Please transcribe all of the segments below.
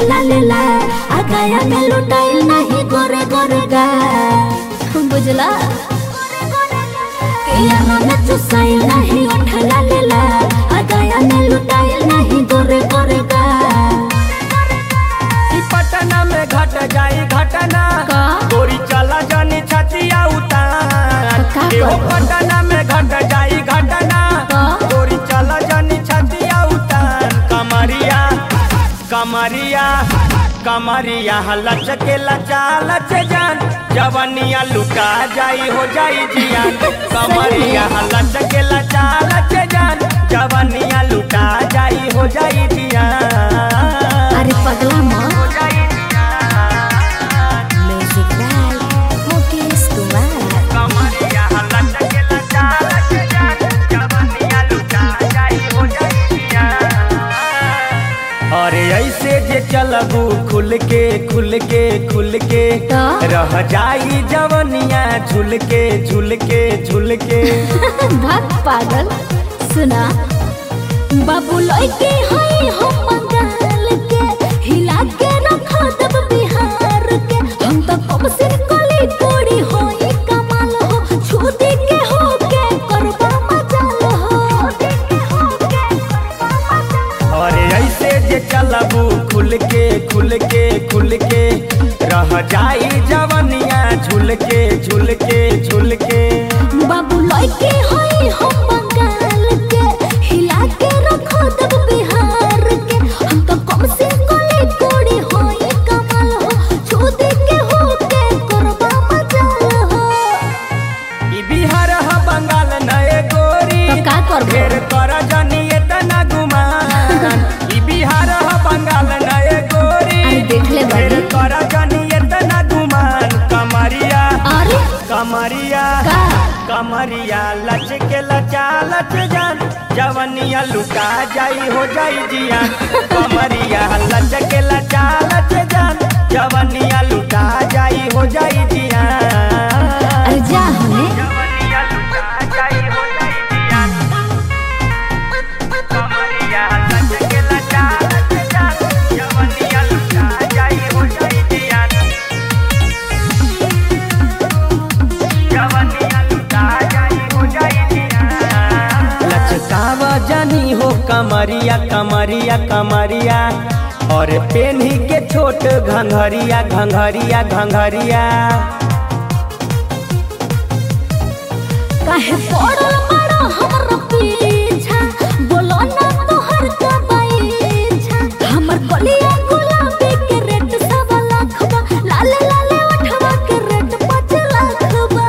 उठला लेला आ गया में लुटाइल नहीं गोरे गोरे गा बुझला किया में चुसाइल नहीं उठला लेला आ गया में लुटाइल नहीं गोरे गोरे गा ई पटना में घट जाई घटना का? गोरी चला जानी छतिया उतार का एहो करब? पटना में घट जाई घटना का? गोरी चला जानी छतिया उतार कमरिया कमरिया कमरिया लचके लचा लच जान जवनिया लुटा जाई हो जाई जियान कमरिया लचके लचा लच जान जवनिया लुटा जाई हो जाई जियान अरे पगला माँ हो जाई जियान म्यूजिक बाय मुकेश कुमार कमरिया लचके लचा लच जान जवनिया लुटा जाई हो जाई जियान अरे ऐसे जे चलबू खुल के खुल के खुल के तो? रह जाई जवनिया झुल के झुल के झुल के भाग पागल सुना बाबू लइके हई हम बंगाल के हिला के रखा दब बिहार के हम तो कब से कली कोड़ी होई कमाल हो छूती के हो के करबा मजाल हो अरे ऐसे जे चलबू खुल के खुल के खुल के रह जाई जवनिया झुल के झुल के झुल के बाबू लइके हई हम बंगाल के हिला के रखा दब बिहार के हम तो कब से कली कोड़ी होई कमाल हो छूती के हो के करबा मजाल हो ई बिहार ह बंगाल नए गोरी तो का करबो? ढेर कर जनी एतना गुमान ई बिहार ह बंगाल नए गोरी अरे देख ले बाबू। ढेर कर जनी एतना गुमान कमरिया अरे कमरिया का? कमरिया लच के लचा लच जान जवनिया लुटा जाई हो जाई जियान कमरिया लच के लचा लच जान जवनिया लुटा जाई हो जाई जियान अरे जा हमें जवनिया लुटा जाई हो जाई जियान कमरिया लच के लचा लच जान जवनिया लुटा जाई हो जाई जियान जवनिया लुटा जाई हो जाई जियान लचकावा जानी हो कमरिया कमरिया कमरिया और पेन्ही के छोट घंघरिया घंघरिया घंघरिया काहे पड़ल बड़ा हमर पीछा बोलो ना तोहर का बैछा हमर गलिया गुलाबी के रेट सवा लाख बा लाले लाले उठवा के रेट पाँच लाख बा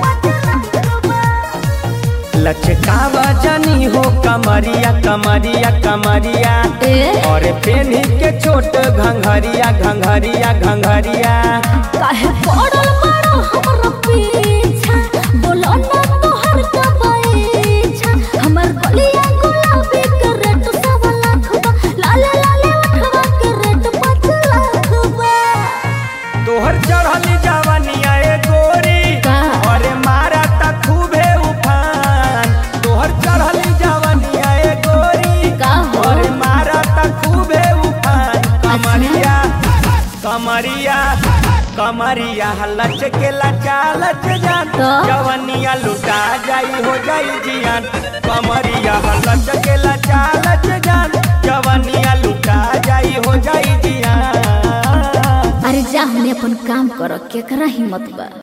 लचकावा जानी हो कमरिया कमरिया कमरिया ए और पेन्ही के छोट घंघरिया घंघरिया घंघरिया काहे पड़ल बड़ा हमर पीछा बोलो ना तोहर का बैछा हमर गलिया गुलाबी के रेट सवा लाख बा लाले लाले उठवा के रेट पाँच लाख बा तोहर चढ़ली जवनिया ए गोरी का? अरे मारा त खूबे उफान तोहर चढ़ली जवनिया ए गोरी का हो? अरे मारा त खूबे उफान कमरिया कमरिया कमरिया लच के लचा लच जान तो? जवनिया लुटा जाई हो जाई जियान कमरिया लच के लचा लच जान जवनिया लुटा जाई हो जाई जियान अरे जा हमने अपन काम करो केकरा हिम्मत बा